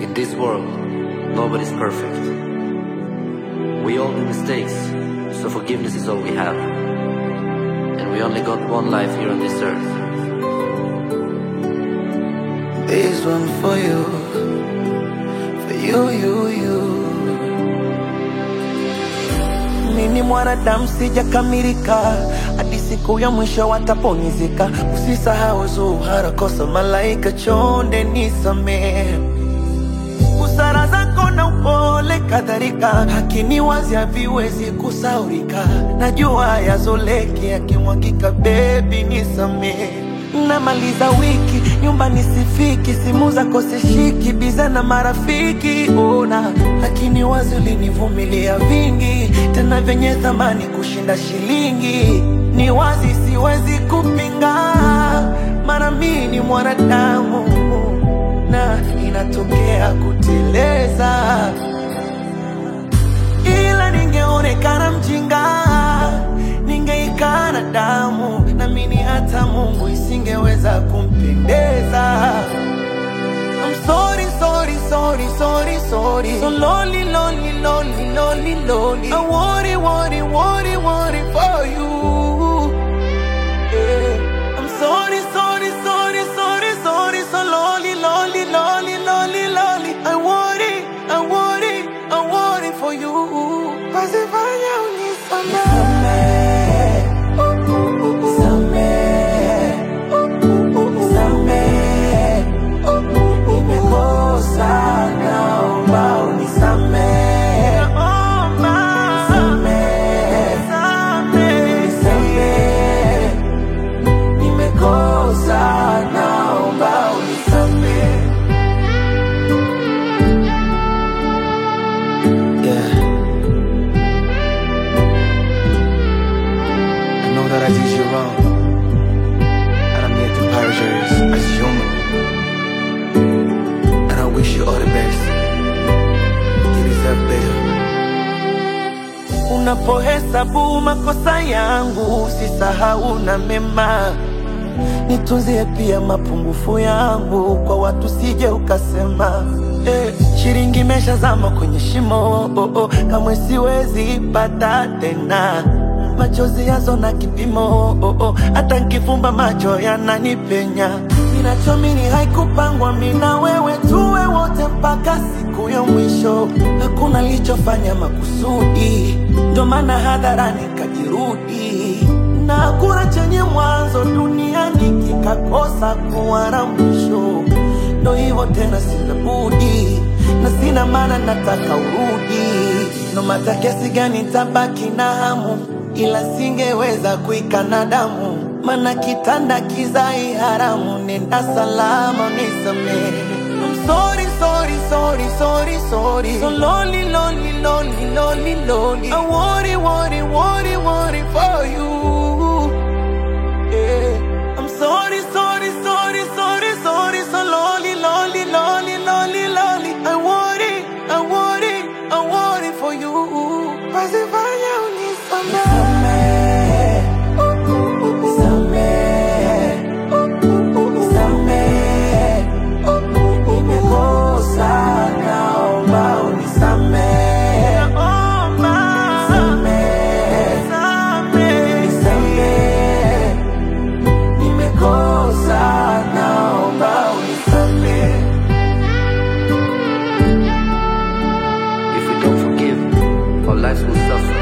In this world, nobody's perfect. We all do mistakes, so forgiveness is all we have. And we only got one life here on this earth. This one for you, for you, you, you. Mimi mwanadamu sijakamilika, hadi siku ya mwisho watapumzika. Usisahau Zuhara, kosa malaika, chonde nisamehe busara zako na upole kadhalika, hakini wazi haviwezi kusaurika. Najua yazoleki yakimwagika, bebi nisamehe. Namaliza wiki nyumbani sifiki, simu zako sishiki, biza na marafiki ona, lakini wazi ulinivumilia vingi, tena vyenye thamani kushinda shilingi. Ni wazi siwezi kupinga, mara mimi ni mwanadamu na inatokea kuteleza, ila ningeonekana mjinga, ningeikana damu, namini hata Mungu isingeweza kumpendeza. I'm sorry, sorry, sorry, sorry, sorry. So lonely, lonely, lonely, lonely, lonely. I worry, worry, worry, worry for you. Yeah. I'm sorry, sorry, sorry, sorry, sorry. So lonely, lonely, lonely, lonely, lonely. I worry, I worry, I worry for you. Pasifanya unisamehe. Samehe. Samehe. Nimekosa, naomba unisamehe. Samehe. Samehe. Nimekosa, naomba unisamehe. Yeah. I know that I did you wrong. And I'm here to apologize as human. And I wish you all the best. You deserve better. Unapohesabu makosa yangu, usisahau na mema. Nitunzie pia mapungufu yangu, kwa watu sije ukasema eh, shilingi imeshazama kwenye shimo oh, oh, kamwe siwezi pata tena machozi yazo na kipimo oh, oh, hata nkifumba macho yananipenya. Ninachomini haikupangwa mina wewe tuwe wote mpaka siku ya mwisho. Hakuna lichofanya makusudi, ndo maana hadharani kajirudi, na hakuna chenye mwanzo duniani kikakosa kuwa na mwisho. Ndo hivyo tena, sina budi na sina maana, nataka urudi no mata kiasi gani tabaki na hamu, ila singeweza kuikana damu, mana kitanda kizai haramu. Nenda salama, nisamehe. I'm sorry, sorry, sorry, sorry, sorry. So lonely, lonely, lonely, lonely, lonely. I worry, worry, worry, worry for you. Yeah. I'm sorry, sorry, sorry, sorry, sorry. So lonely, lonely, lonely, lonely, lonely. I worry, I worry, I worry for you. Pasifanya unisamehe. Samehe. Samehe. Nimekosa, naomba unisamehe. Samehe. Nisamehe. Nimekosa, naomba unisamehe. If we don't forgive, our lives will suffer.